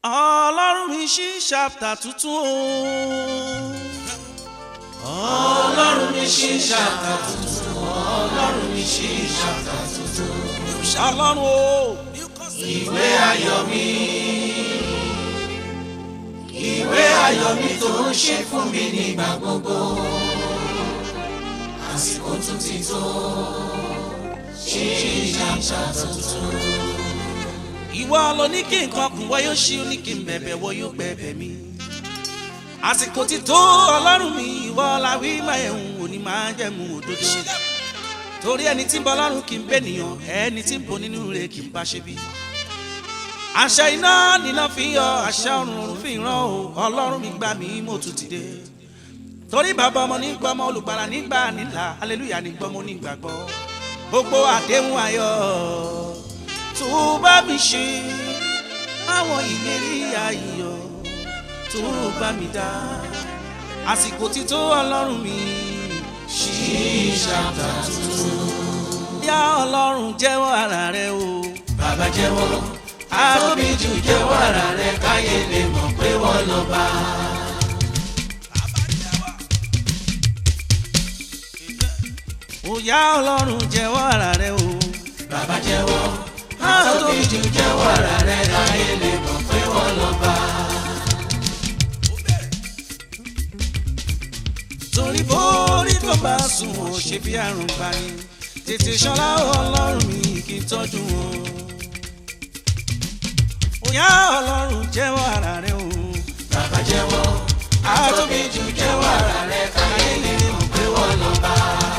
ọlọ́run mi ṣí ṣàpùtà tuntun o. ọlọ́run mi ṣí ṣàpùtà tuntun ọlọ́run mi ṣí ṣàpùtà tuntun. ọlọ́run o. ìwé ayọ̀ mi ìwé ayọ̀ mi tó ń ṣe fún mi nígbà gbogbo àsìkò tún ti tó ṣí ṣàpùtà tuntun ìwọ ló ní kí nǹkan kún wọ́n yóò ṣí ní kí n bẹ̀bẹ̀ wọ́n yóò gbẹ̀bẹ̀ mi. àsìkò ti tó ọlọ́run mi ìwọ la wí máa ẹ̀hún òní máa jẹ́ mu òdodo. torí ẹni tí ń bọ ọlọ́run kì í bẹ́ nìyàn ẹni tí ń bọ nínú rẹ̀ kì í bá ṣe bí. àṣà iná níná fi yọ àṣà ọ̀run ọ̀run fi ràn ó ọlọ́run mi gbà mí mo tún ti dé. torí bàbá ọmọ nígbà ọmọ olùgbàlà nígbà nílà aleluya nígbà ọmọ onígbàgbọ́ gbogbo àdéhùn ayọ̀ tó bá mi ṣe àwọn ìlérí ayọ̀ tó bá mi dá àsìkò tí tó ọlọ́run mi ṣí ṣàtà tuntun. yá ọlọ́run jẹ́wọ́ ara rẹ o. bàbá jẹ́wọ́ àtóbi jù jẹ́wọ́ ara rẹ káyé lè mọ̀ pé wọ́n lọ bá. ó yá ọlọ́run jẹ́wọ́ ara rẹ o. bàbá jẹ́wọ́ tóbi jù jẹ́wọ́ ara rẹ̀ láyé lè mọ̀ pé wọ́n lọ bá. torí bórí tó bá sùn ó ṣe bí àrùn bani tètè ṣọlá ọlọ́run mi kì í tọ́jú wọn. òyà ọlọ́run jẹ́wọ́ ara rẹ̀ o. bàbá jẹ́wọ́ àtóbi jù jẹ́wọ́ ara rẹ̀ láyé lè mọ̀ pé wọ́n lọ bá.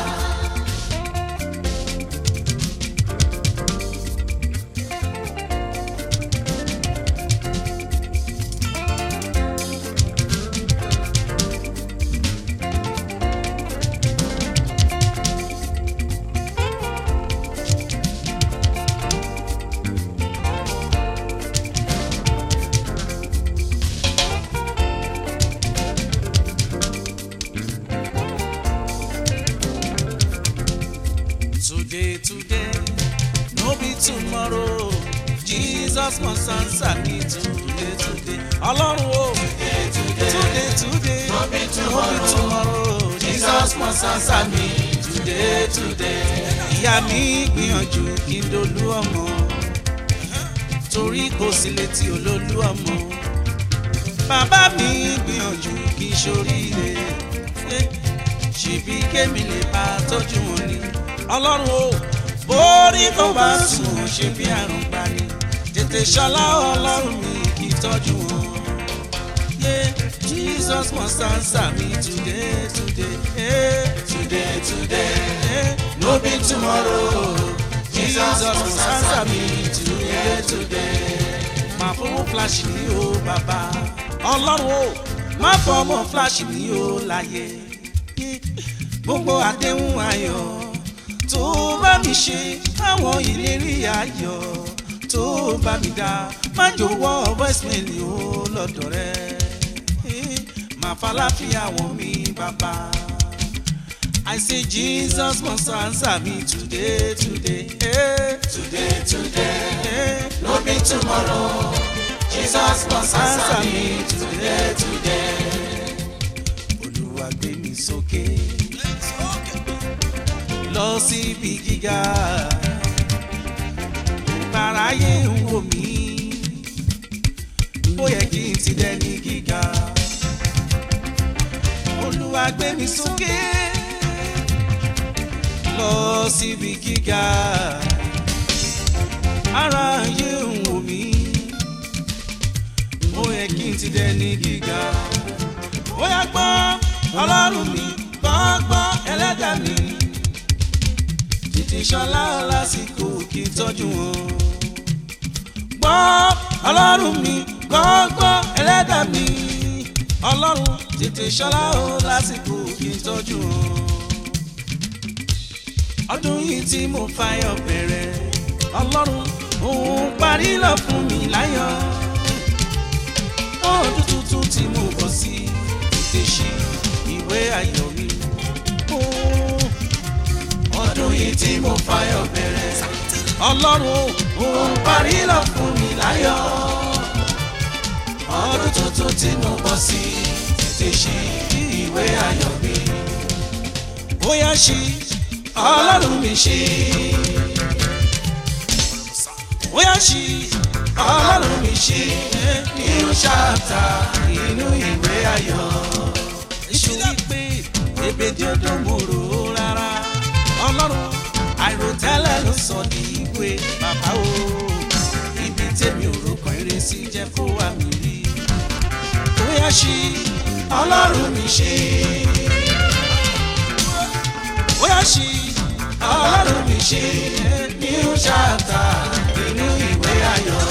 Today, today, no be tomorrow. Jesus must answer me today, today. Ọlọ́run o. Today, today, today, no be tomorrow. Jesus must answer me today, today. Ìyá mi gbìyànjú kí n dolú ọmọ. Torí kò sí létí olólú ọmọ. Bàbá mi gbìyànjú kí n ṣoríire. Ṣèbí kémi lè bá tọ́jú wọn ni ọlọ́run o borí tó bá sùn ṣe bí àrùn gbani tètè ṣọlá ọlọ́run mi kì í tọ́jú wọn. Yeah, Jesus must answer me today, today, hey, today, today, hey, no be tomorrow. Jesus must answer me today, today. Má fọwọ́ flash mi o bàbá. Ọlọ́run o, má fọmọ flash mi o láyé. Gbogbo àdéhùn ayọ̀ tó bá mi ṣe àwọn ìlérí ayọ̀ tó bá mi dá má jọ̀wọ́ voicemail o lọ́dọ̀ rẹ má falafia wọ̀n mi bàbá. I say Jesus must answer me today, today, eh. today, today, eh. no be tomorrow. Jesus must answer me today, today. Olúwa gbé mi sókè. Lọ síbi gíga ìparáyé ń wò mí ó yẹ kí n ti dẹni gíga Olúwa gbé mi sókè lọ síbi gíga aráyé ń wò mí ó yẹ kí n ti dẹni gíga ó yá gbọ́ Ọlọ́run mi gbọ́ gbọ́ ẹlẹ́dàá mi ìṣọlá lásìkò kí n tọ́jú wọn. gbọ́ ọlọ́run mi gbọ́ngbọ́ ẹlẹ́dà mi ọlọ́run tètè ṣọlá o lásìkò kí n tọ́jú wọn. ọdún yìí tí mo fayọ̀ bẹ̀rẹ̀ ọlọ́run òun parí lọ fún mi láyọ̀. ọdún tuntun tí mo bọ̀ sí tètè ṣí ìwé ayọ̀ mi. Oh ọdún yìí tí mo fayọ̀ bẹ̀rẹ̀. ọlọ́run òun parí lọ fún mi láyọ̀. tí mo bọ́ sí tètè ṣí ìwé ayọ̀ mi. bóyá ṣí ọlọ́run mi ṣí. bóyá ṣí ọlọ́run mi ṣí. new chapter inú ìwé ayọ̀. iṣu wípé ebèdí odò mo rò ó rárá. ọlọ́run àìròtẹ́lẹ̀ ló sọ ní ìwé bàbá o. ibi tèmi ò rò kàn eré sí jẹ́ kó wà mí rí. bóyá ṣí ọlọ́run mi ṣí. bóyá ṣí ọlọ́run mi ṣí. new chapter inú ìwé ayọ̀.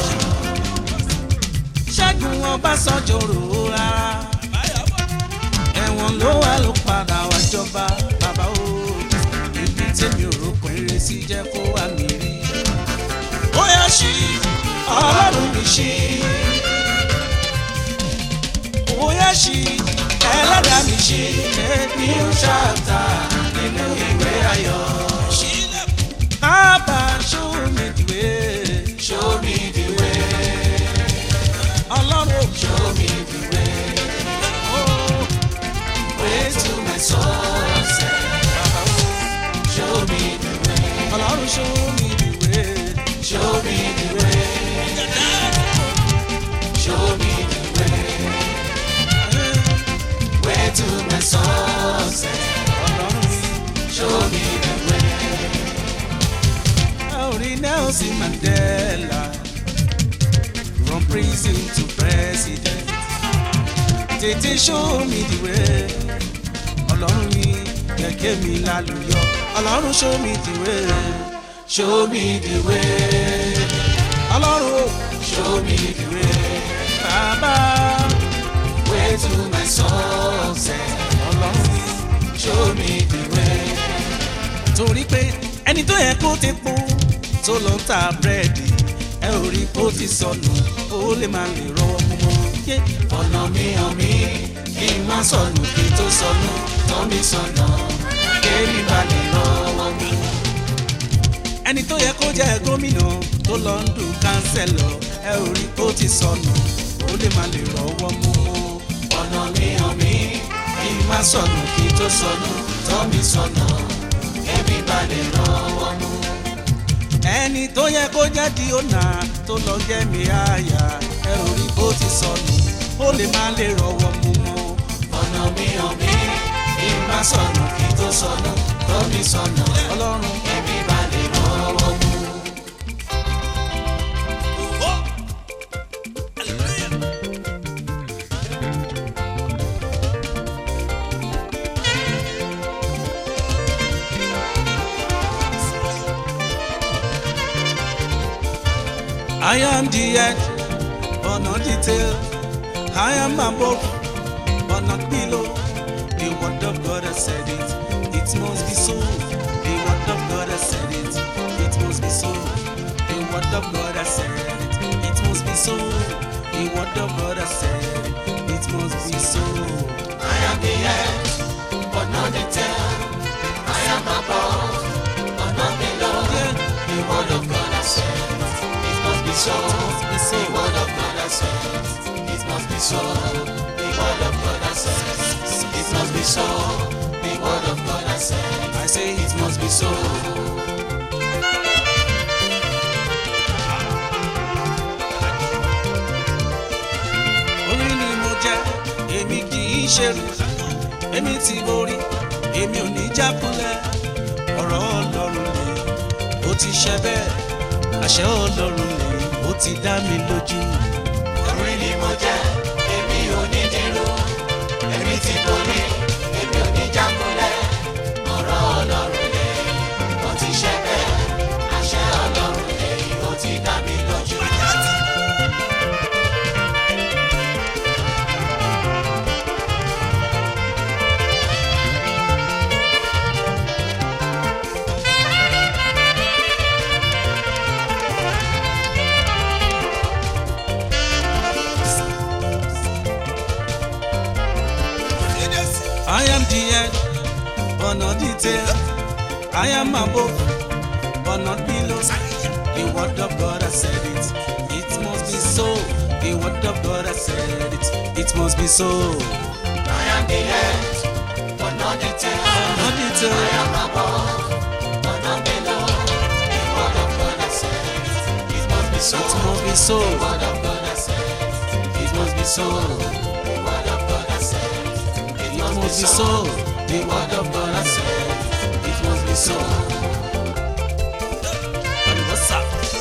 ṣẹ́gun ọbásanjọ́ rò ó rárá. ẹ̀wọ̀n ló wà ló padà wá jọba bàbá o. ibi tèmi ò rò kàn eré sí jẹ́ kó wà mí rí. bóyá ṣí ọlọ́run mi ṣí bóyá ṣí ẹlẹ́dàá mi ṣí new chapter nínú ìwé ayọ̀. Bàbá show me the way. Show me the way. Ọlọ́run show me the way. Oh, way to my success. Bàbá o. Show me the way. Ọlọ́run show me the way. Show me the way. Show me the way. Way to my success. Ọlọ́run mi. Show me the way. Orí Nelson Mandela from prison to president. Tètè show me the way. Ọlọ́run mi kẹ̀kẹ́ mi lálùyọ. Ọlọ́run show me the way. Show me the way. Ọlọ́run o, show me the way. Bàbá way to my success. Ọlọ́run mi show me the way. Torí pé ẹni tó yẹ kó ti pọ̀ tó lọ ń ta búrẹ́dì ẹ ò rí kó ti sọnù ó lè máa lè rọwọ́ mú mọ́. Yé, ọ̀nà mi hàn mí kí n má sọnù kí n tó sọnù tọ́ mi sọnà kémi bá lè rọwọ́ mú. ẹni tó yẹ kó jẹ́ gómìnà tó lọ ń dùn kánsẹ́lọ̀ ẹ ò rí kó ti sọnù ó lè máa lè rọwọ́ mú mọ́. ọ̀nà mi hàn mí kí n má sọnù kí n tó sọnù tọ́ mi sọnà kémi bá lè rọwọ́ mú ẹni tó yẹ kó jẹ́ di ọ̀nà tó lọ jẹ́ mi àyà ẹ ò rí bó ti sọnù ó lè má lè rọwọ́ mú mọ́. ọ̀nà mi hàn mí kí n má sọnù kí n tó sọnù tó mi sọnà ọlọ́run ẹ̀mí bá lè rọwọ́ mú. I am the head, but not the tail. I am above, but not below. The word of God has said it. It must be so. The word of God has said it. It must be so. The word of God has said it. It must be so. The word of God has said it. It must be so. I am the head, but not the tail. I am above, but not below. Yeah. The word of God has said, it must be so. be so. The word of God has said, it must be so. The word of God has said, it must be so. The word of God has said, I say it must be so. orí ni mo jẹ́ èmi kì í ṣerú èmi ti borí èmi ò ní jákulẹ̀ ọ̀rọ̀ ọlọ́run lè ó ti ṣẹ bẹ́ẹ̀ àṣẹ ọlọ́run lè ó ti dá mi lójú. Orí ni mo jẹ́, èmi ò ní dúró. Èmi ti borí, èmi ò ní jákulẹ̀. Ọ̀rọ̀ Ọlọ́run lè, ó ti ṣẹ bẹ́ẹ̀. Àṣẹ Ọlọ́run lè, ó ti dá mi lójú. I am the head, but not the tail. I am above, but not below. The word of God has said it. It must be so. The word of God has said it, it must be so. I am the head, but not the tail. Not the tail. I am above, but not below. The word of God has said it. It must be so. It must be so. The word of God has said it. It must be so. The word of God has said it. It It must be so. The word of God has said it. It must be so. Àlùbọ́sà.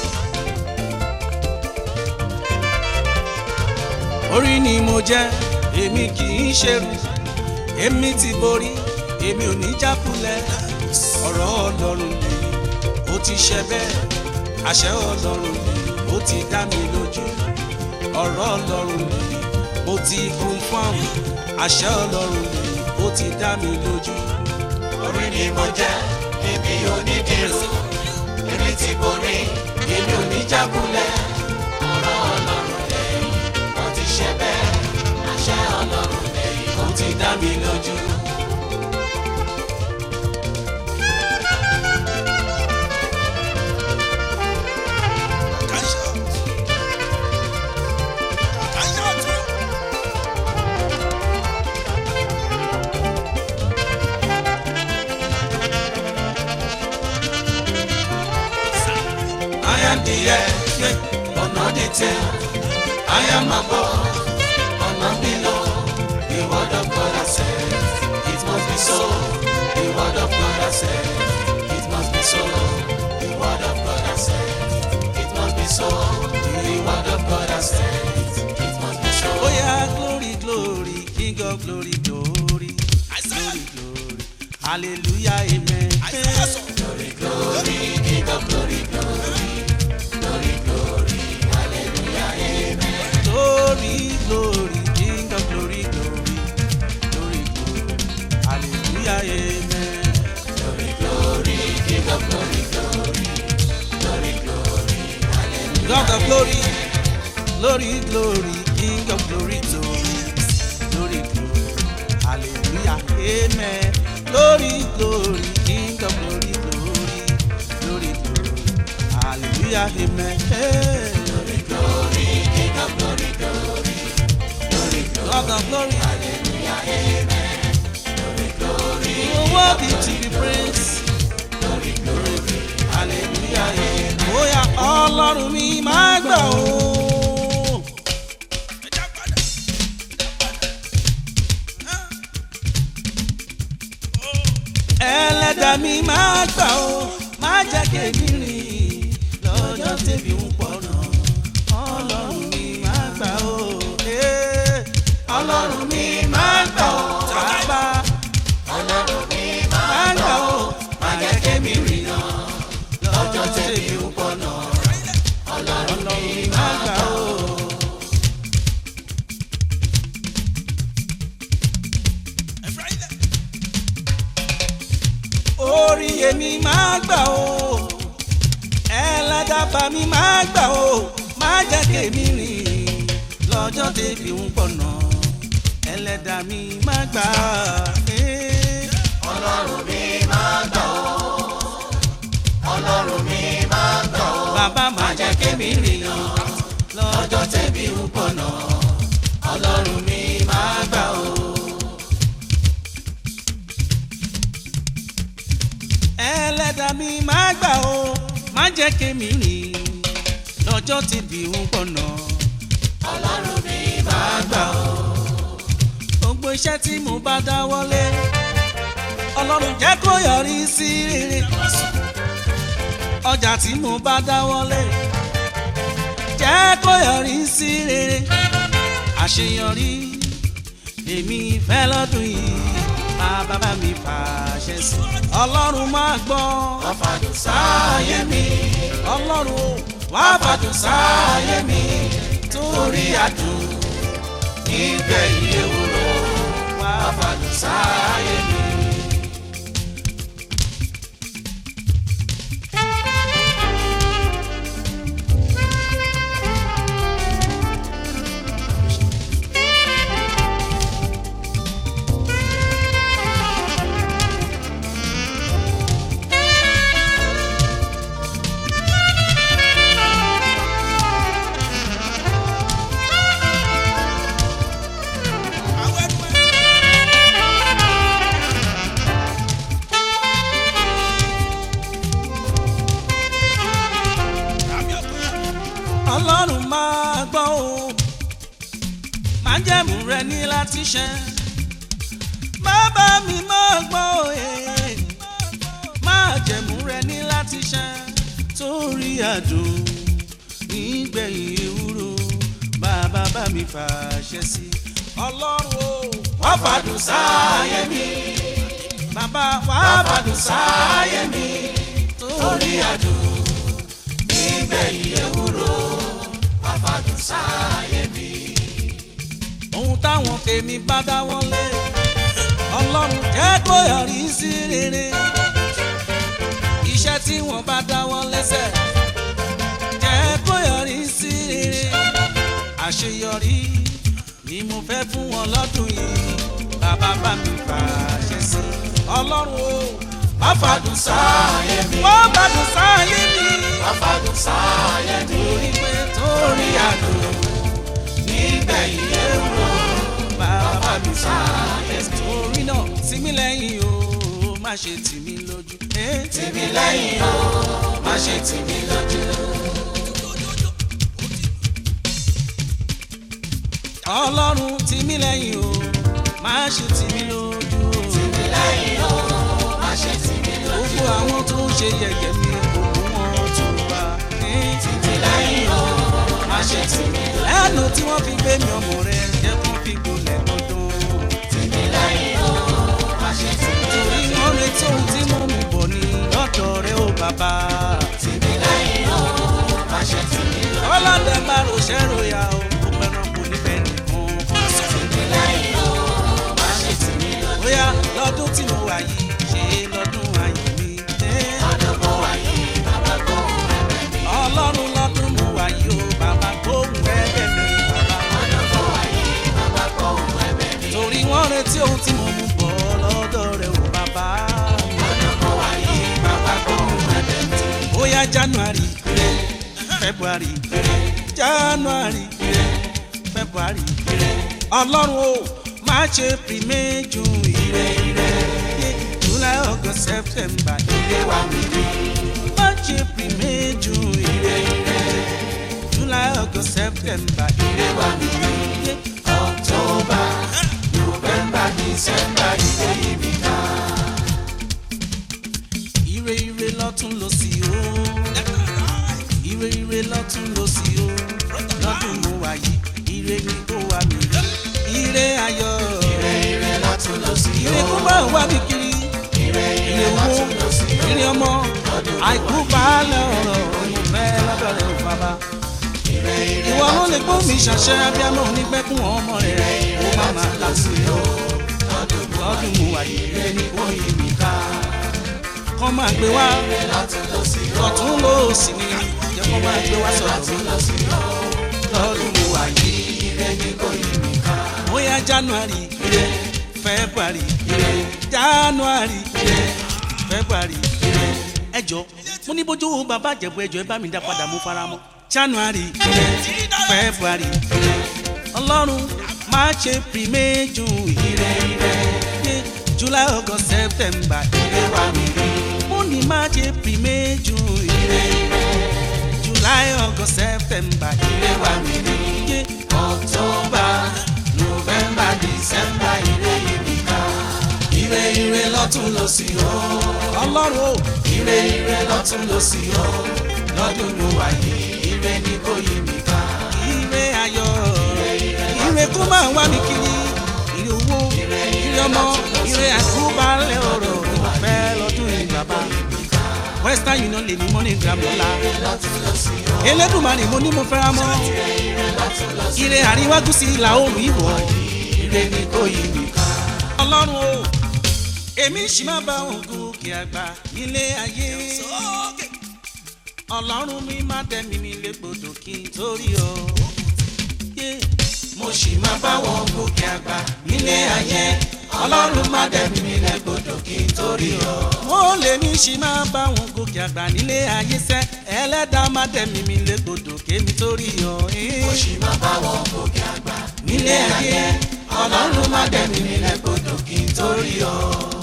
Orí ni mo jẹ́, èmi kì í ṣerú. Èmi ti borí, èmi ò ní jákulẹ̀. Ọ̀rọ̀ Ọlọ́run lèyí, ó ti ṣẹ bẹ́ẹ̀. Àṣẹ Ọlọ́run lèyí, ó ti dá mi lójú. Ọ̀rọ̀ Ọlọ́run lèyí, mo ti kún fún àwọn. Àṣẹ Ọlọ́run lèyí, ó ti dá mi lójú. Orí ni mo jẹ́, èmi ò ní dìrù. Èmi ti borí, èmi ò ní jákulẹ̀. Ọ̀rọ̀ Ọlọ́run lẹ́yìn, ó ti ṣe bẹ́ẹ̀. Àṣẹ Ọlọ́run lẹ́yìn, ó ti dá mi lójú. I am the head, but not the tail. I am above, but not below. The word of God has said, it must be so. The word of God has said, it must be so. The word of God has said, it must be so. The word of God has said, it must be so. Oh yeah, glory, glory, King of glory, glory, glory, glory, hallelujah, amen. Glory, glory, King of glory, glory, glory, glory, hallelujah, amen. Glory, glory, King of glory, glory, glory, glory, hallelujah, amen. Glory, glory, King of glory, glory, glory, glory, hallelujah. God of glory, glory, glory, King of glory, glory, glory, glory, hallelujah, amen. Glory, glory, King of glory, glory, glory, glory, hallelujah, amen. Hey. Glory, glory, King of glory, glory, glory, glory, God of glory, hallelujah, amen. Glory, glory, you are worthy to be praised. glory, glory, hallelujah, amen. Bóyá ọlọ́run mi máa gbà ó. ẹlẹ́dàá mi máa gbà ó máa jẹ́ kémi rìn lọ́jọ́ tèmi ń pọ̀ náà ọlọ́run mi máa gbà ó. Eh, ọlọ́run mi máa gbà ó tábà ọlọ́run mi máa gbà ó máa jẹ́ kémi rìn náà lọ́jọ́ tẹ̀mí ń pọ̀ náà. Ọlọ́run mi máa gbà ó. orí èmi máa gbà ó ẹlẹ́dàbà mi máa gbà ó máa jẹ́ kémi rìn lọ́jọ́ tèmi ń pọ̀nà ẹlẹ́dà mi máa gbà eh. Ọlọ́run mi máa gbà ó. Ọlọ́run mi máa gbà ó. bàbá máa jẹ́ kémi rìn lọ́jọ́ Ọjọ́ tẹ̀mí ń pọ̀ náà. Ọlọ́run mi máa gbà ó. ẹlẹ́dà mi máa gbà ó máa jẹ́ kémi rìn lọ́jọ́ tèmi ń pọ̀nà Ọlọ́run mi máa gbà ó. gbogbo iṣẹ́ tí mo bá dáwọ́lé ọlọ́run jẹ́ kó yọrí sí rere ọjà tí mo bá dáwọ́lé jẹ́ kó yọrí sí rere àṣeyọrí èmi fẹ́ lọ́dún yìí bàbá bá mi fàṣẹ sí ọlọ́run máa gbọ́ Wọ́n fàdùn sáyé mi. ọlọ́run ó wá fàdùn sáyé mi torí àdùn Ibẹ̀ iye wúro. wá Wọ́n fàdùn sáyé mi. májẹ̀mú rẹ ní láti ṣẹ bàbá mi máa gbọ́ òye májẹ̀mú rẹ ní láti ṣẹ torí àdùn nígbẹ̀yìn ewúro bàbá bá mi fàṣẹ sí ọlọ́run o wọ́n fàdùn sáyé mi bàbá wà wọ́n bàdùn fàdùn sáyé mi torí àdùn nígbẹ̀yìn ewúro wọ́n fàdùn sáyé mi. ohun táwọn tèmi bá dáwọ́ lé ọlọ́run jẹ́ kó yọrí sí rere iṣẹ́ tí wọ́n bá dáwọ́ lẹ́sẹ̀ jẹ́ kó yọrí sí rere àṣeyọrí ni mo fẹ́ fún wọn lọ́dún yìí bàbá bá mi fàṣẹ sí ọlọ́run o wọ́n fàdùn sáyé mi wọ́n bàdùn sáyé mi wọ́n fàdùn sáyé mi torí pé torí àdùn nígbẹ̀yìn ewúro bàbá mi sáyé torí náà tì mí lẹ́yìn o má ṣe tì mí lójú. Eh, tì mí lẹ́yìn o má ṣe tì mí lójú. ọlọ́run tì mí lẹ́yìn o má ṣe tì mí lójú o. tì mí lẹ́yìn o má ṣe tì mí lójú. gbogbo àwọn tó ń ṣe yẹ̀yẹ́ mi kò mú wọn tó bá. Eh, tì mí lẹ́yìn o má ṣe tì mí lójú. lẹ́nu tí wọ́n fi gbé mi ọmọ rẹ̀ jẹ́ kó fi gbolẹ̀ dandan. tì mí lẹ́yìn o má ṣe tì mí lójú. torí wọ́n retí ohun tí mo mú bọ̀ ní lọ́dọ̀ rẹ̀ ó bàbá. tì mí lẹ́yìn o má ṣe tì mí lójú. ọlọ́dẹ máa ròṣẹ́ ròyà o kò pẹ̀ràn kò ní bẹ́ẹ̀ nìkan. tì mí lẹ́yìn o má ṣe tì mí lójú. bóyá lọ́dún tí mo wà yìí ṣe lọ́dún ayọ̀ mi. Eh, ọdún mo wà yìí bàbá gbóhùn ẹ̀bẹ̀ mi. ọlọ́run lọ́dún mo wà yìí o bàbá gbóhùn ẹ̀bẹ̀ mi bàbá. ọdún mo wà yìí bàbá gbóhùn ẹ̀bẹ̀ mi. torí wọ́n retí ohun tí mo mú bọ̀ lọ́dọ̀ rẹ̀ o bàbá. ọdún mo wà yìí bàbá gbóhùn ẹ̀bẹ̀ mi. bóyá january february january february ọlọ́run o má ṣe pèmí ju ire ire july august september ire wa mi rí má ṣe pèmí ju ire ire july august september ire wa mi rí october november december ìwé yìí mi ká. ire ire lọ́tún lọ sí o ire ire lọ́tún lọ sí o lọ́dún mo wà yìí ire ni kó wà mí ire ayọ̀ ire ire lọ́tún lọ sí o. ire kó bá wà mí kiri ire ire ire wo lọ́tún lọ sí o. ire ọmọ àìkú baálẹ̀ ọ̀rọ̀ ọmọ fẹ́ lọ́dọ̀ rẹ̀ ò bàbá ire ire ìwọ ló lè gbó mi ṣàṣẹ abiyamọ onígbẹ́kùn ọmọ rẹ̀ ó má má lásì o lọ́dún mo wà yìí ire ni kó yí mi ká kọ́ máa gbé wá lọ́tún lọ sí o. ọ̀tún ló sì ní jẹ́ kó máa gbé wá sọ̀rọ̀ mi lọ sí o. lọ́dún mo wà yìí ire ni kò yí mi ká. bóyá january february january february ẹjọ mo ní bójú bàbá jẹ̀bú ẹjọ ẹ bá mi dá padà mo fara mọ́ january february ọlọ́run má ṣe pìrìmẹ́jù ire ire july august september ire wa mi rí mo ní má ṣe pìrìmẹ́jù ire ire july august september ire wa mi rí october november december ire yìí mi ká. ire ire lọ́tún lọ sí o. ọlọ́run o. ire ire lọ́tún lọ sí o. lọ́dún mo wà yìí ire ni kò yí mi ká. ire ayọ̀ ire kó máa wá mi kiri ire owó ire ọmọ ire àkúbalẹ̀ ọ̀rọ̀ ìfẹ́ lọ́dún yìí bàbá western union lè ní money gram lọ́la lọ́tún lọ sí o. elédùnmarè mo ní mo fẹ́ra mọ́ lọ́tún lọ sí ire àríwá gúúsù ìlà oòrùn ìwọ̀ ire ni kò yí mi ká. ọlọ́run o èmi sì máa bá òun gòkè àgbà nílé ayé ọlọ́run mi má dẹ́mi mi légbodò kí n torí ọ. Yeah. mo sì máa bá wọn gòkè àgbà nílé ayé ọlọ́run má dẹ̀mí mi lẹ́gbọ̀dọ̀ kí n torí ọ. wọ́n lè ní ṣì máa bá wọn gòkè àgbà nílé ayé sẹ́ ẹlẹ́dàá má dẹ̀mí mi légbodò kémi torí ọ. mo sì máa bá wọn gòkè àgbà nílé ayé ọlọ́run má dẹ̀mí mi lẹ́gbọ̀dọ̀ kí n torí ọ.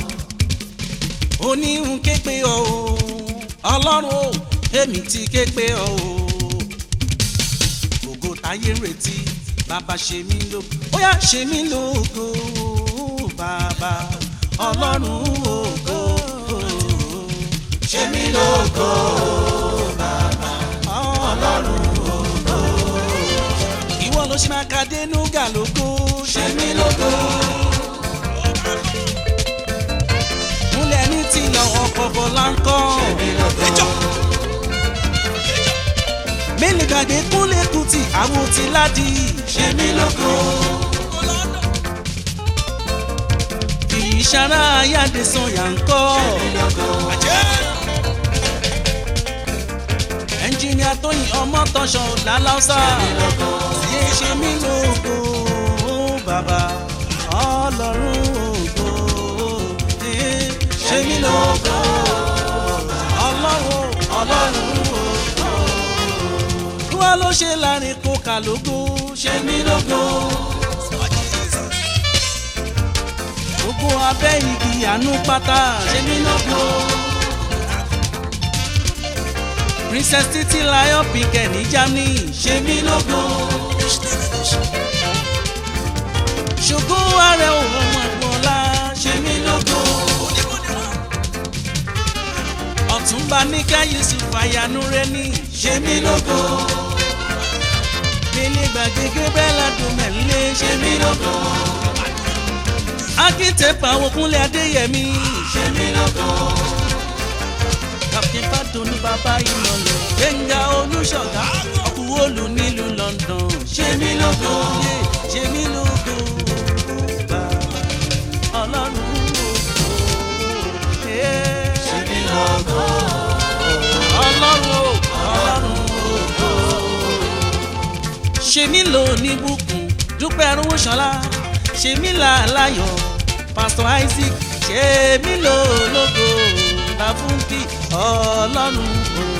oníhun ké pé ọ o ọlọ́run o èmi ti ké pé ọ o ògo táyé ń retí bàbá ṣe mí lógo ó yá ṣe mí lógo bàbá ọlọ́run ògo ṣe mí lógo ọlọ́run ògo ìwọ ló ṣe máa ka dénúgà lógo ṣe mí lógo múlẹ̀ ní tìlọ̀ ọkọ̀ bọ̀lá ń kọ́ ṣe mí lógo mélòó gbàgbé kúnlẹ̀ kùtì àwọn ti ládì ṣe mí lógo kìí ṣara ayáde sọyà ń kọ́ ṣe mí lógo ẹnjìnìà tóyìn ọmọ tọṣọ lálásà yé ṣe mí lógo bàbá ọlọ́run ògo eh, ṣe mí lógo ọlọ́run ọlọ́run ògo kí wàá ló ṣe láàrin kókà lógo ṣe mí lógo. gbogbo abẹ́ igi àánú pátá ṣe mí lógo. princess titi lion pinkett ní germany ṣe mí lógo. ṣògo ààrẹ òun ọmọ ẹ̀gbọ́nlá ṣe mí lógo. ọ̀túnba níkà yusuf àyànú rẹ ní ṣe mí lógo. délé gbàgede bẹ́ẹ̀ ládùn mẹ́lẹ́ ṣe mí lógo akíntepa okunlé adéyẹmí ṣe mí lógo captain fàdùnú bàbá ìlọlọ gbẹngà olùṣọgá ọkùnrin olù nílùú london ṣe mí lógo ṣe ṣe mí lógo bá ọlọ́run ògo eh, ṣe mí lógo ọlọ́run o, ọlọ́run ògo ṣe mí lò ní bùkún dúpẹ́ arúgbó ṣọlá ṣe mí là láyọ̀ pásítọ̀ isaac ṣe mí lò lógo láfúnkì ọlọ́run ògo.